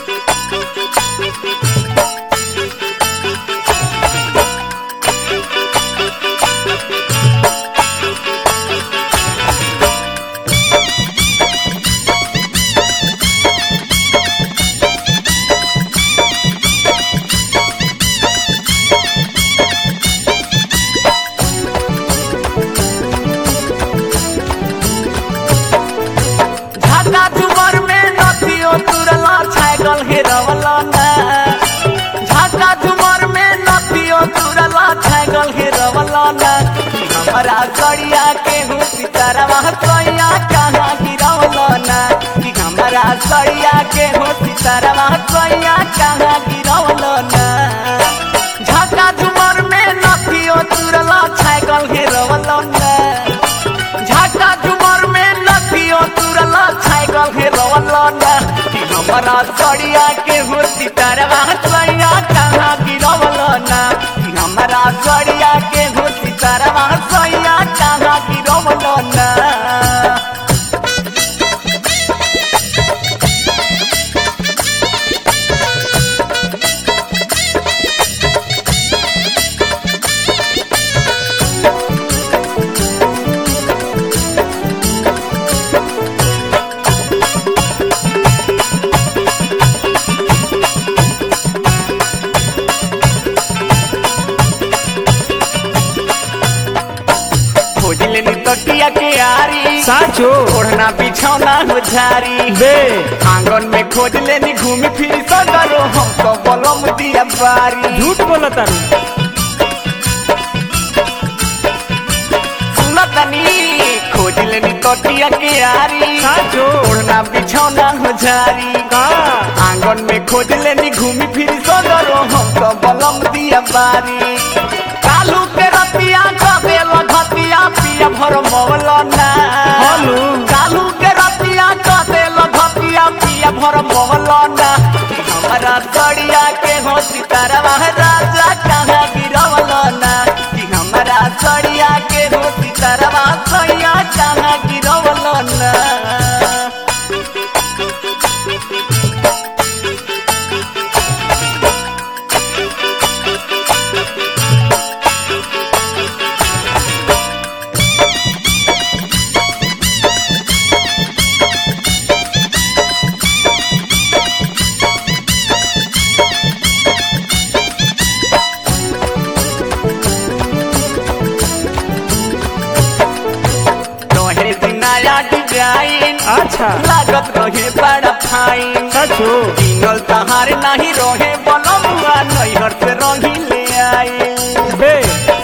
झाका झुमर में नथियो तुरला छागल हेरवला ना झाका झुमर में नथियो तुरला छागल हेरवला ना हमारा कड़िया के हूँ सितारवा कइया कहाँ गिरवला ना कि हमारा कड़िया के हूँ सितारवा कइया कहाँ गिरवला ना झाका झुमर में नथियो तुरला छागल हेरवला ना झाका झुमर में नदियो तुरला छाइगल हे रवला ना कि हमारा सड़िया के हो सितारवा सड़िया कहाँ गिरवला ना कि हमारा सड़िया के हो सितारवा सड़िया कहाँ गिरवला ना खोज लेनी तकिया के आरी साचो ओढ़ना बिछौना हो झारी बे आंगन में खोज लेनी घूमी फिरी सगरो हमको बलम दिया बारी झूठ बोला तारू सुनतनी खोज लेनी तकिया के आरी साचो ओढ़ना बिछौना हो झारी का आंगन में खोज लेनी घूमी फिरी सगरो हमको बलम दिया बारी कालू के रतिया कबे लगतिया पिया भर मौलना हालू। कालू के रतिया कबे लगतिया पिया भर मौलना हमारा सड़िया के हो सितारवा राजा कहाँ गिरवलना कि हमारा सड़िया के हो सितारवा सैया कहाँ गिरवलना रहे नया डिजाइन अच्छा लागत रहे बड़ा फाइन साचो किनल तहार नहीं रहे बलमुआ नैहर से रही ले आए बे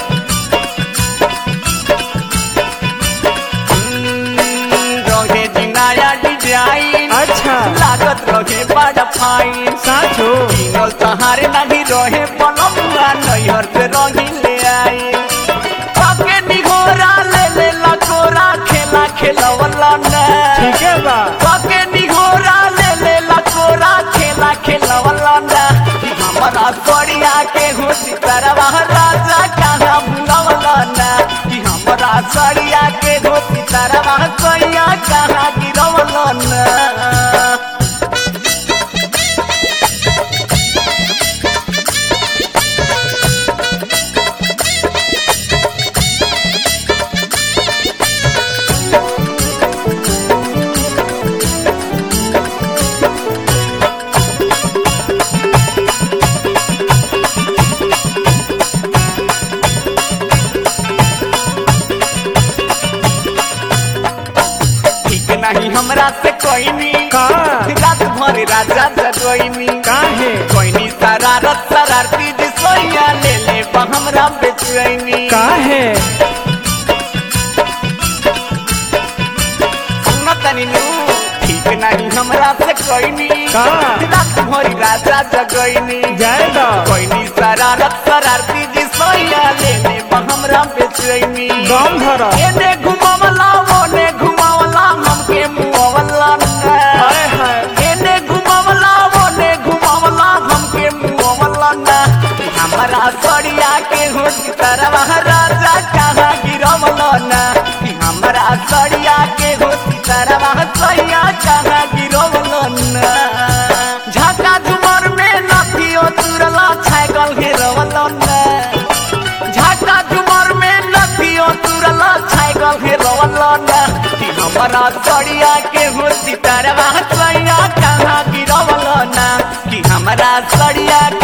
रहे जी नया डिजाइन अच्छा लागत रहे बड़ा फाइन साचो किनल तहार नहीं रहे बलमुआ नैहर से रही ले आए पके निघोरा ले ले लकोरा खेला खेलवला ना ठीक है बा पके निघोरा ले ले लकोरा खेला खेलवला ना कि हमारा सड़िया के हो सितारवा राजा कहाँ भूलवला ना कि हमारा सड़िया के हो सितारवा सैया कहाँ गिरवला ना ठीक नहीं हमरा से कोई नहीं का रात भर राजा जगोइनी काहे कोइनी शरारत शरारती जी सोइया ले ले बा हमरा बेचैनी काहे सुनो तनी नु ठीक नहीं हमरा से कोइनी का? रात भर राजा जगोइनी जाए दो कोइनी शरारत शरारती जी सोइया ले ले बा हमरा बेचैनी दम धर एने घुमावला ओने घुमावला हमके मुआवला ना हाय हाय एने घुमावला ओने घुमावला हमके मुआवला ना हमारा सड़िया के हो सितारवा राजा कहाँ गिरवला ना कि हमारा सड़िया के हो सितारवा सैया कहाँ गिरवला ना झाका सड़िया के हो सितारवा सैया कहाँ गिरवल ना कि हमरा सड़िया